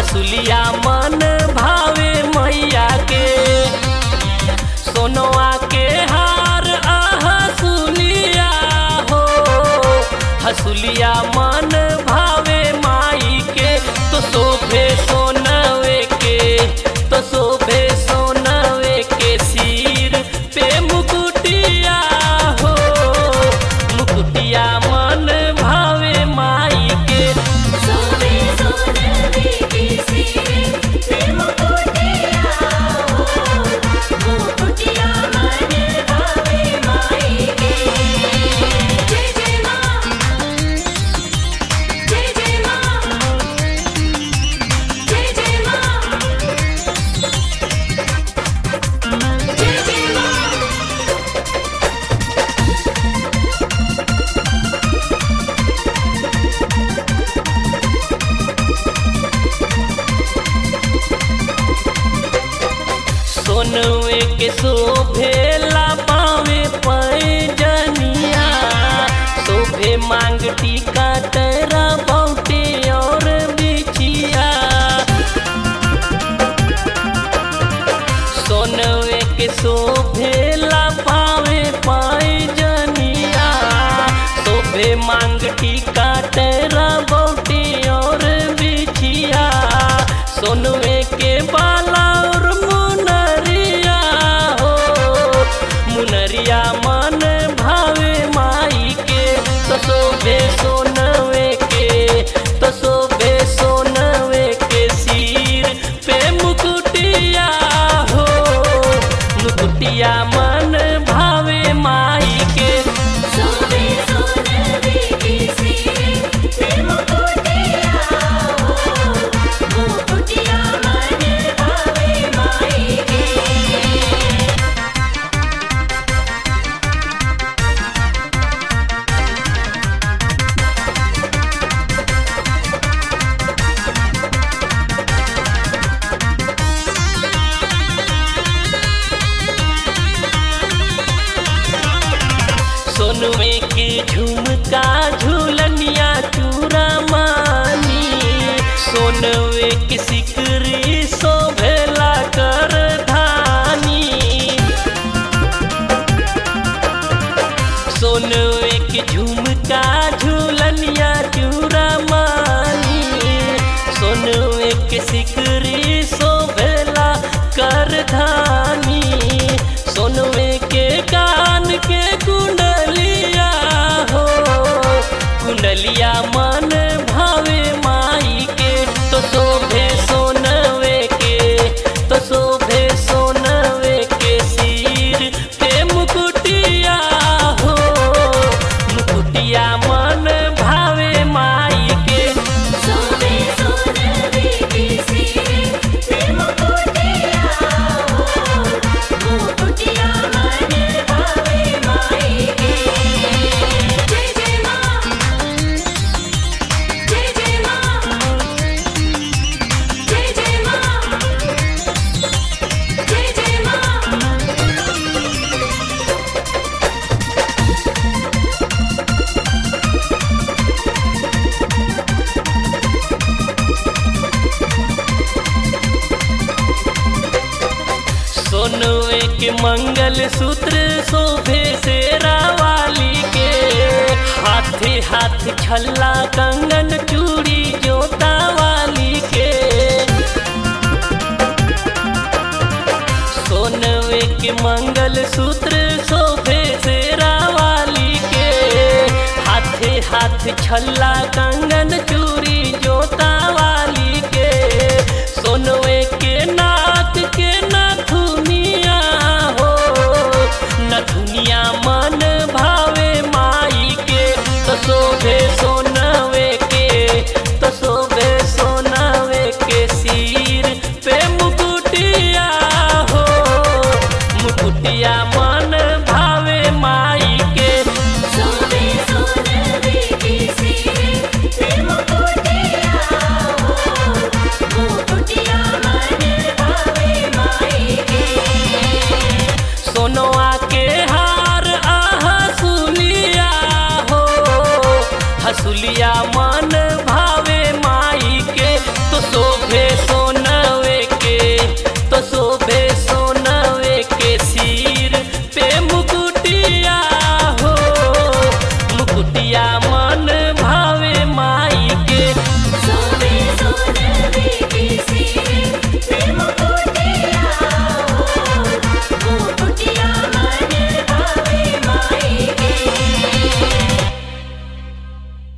हसुलिया मन भावे मैया के सोनवा के हार आ हसुलिया हो हसुलिया मन भावे माई के तो शोभे सोनवे के तो शोभे सोनवे के सिर पे मुकुटिया हो मुकुटिया मन भावे माई के सोवे सोनवे के सिर पे मुकुटिया हो मुकुटिया मन भावे माई के जय जय माँ जय जय माँ जय जय माँ जय जय माँ सोनवे के शोभेला पावे पैजनिया शोभे मांग टीका तेरा बौटे और बिछिया सोनवे के शोभेला पावे पैजनिया शोभे मांग टीका तेरा बौटे और बिछिया सोनवे के बाला और मुनरिया हो मुनरिया मन भावे माई के तो शोभे सोनवे के तो शोभे सोनवे के सिर पे मुकुटिया हो मुकुटिया मन भावे माई के सोवे सोनवे के सिर पे मुकुटिया हो मुकुटिया मन भावे माई के सोनवे के झुमका झूलनिया चूरा मानी सोनवे के सिकरी शोभेला कर धानी सोनवे के झुमका झूलनिया चूरा मानी सोनवे के सिकरी शोभेला कर धानी सोनवे के कान के कुंडलिया हो कुंडलिया मन भावे माई के तो शोभे सोनवे के तो शोभे सोनवे के सिर पे मुकुटिया हो मुकुटिया मन भावे माई के सोवे सोनवे के सिर पे मुकुटिया हो मुकुटिया मन भावे माई के जय जय माँ जय जय माँ जय जय माँ जय जय माँ सोनवे के मंगल सूत्र शोभे से रावाली के हाथे हाथ छल्ला कंगन चूड़ी जोता वाली के सोनवे के मंगल सूत्र शोभे से रावाली के हाथे हाथ छल्ला कंगन चूड़ी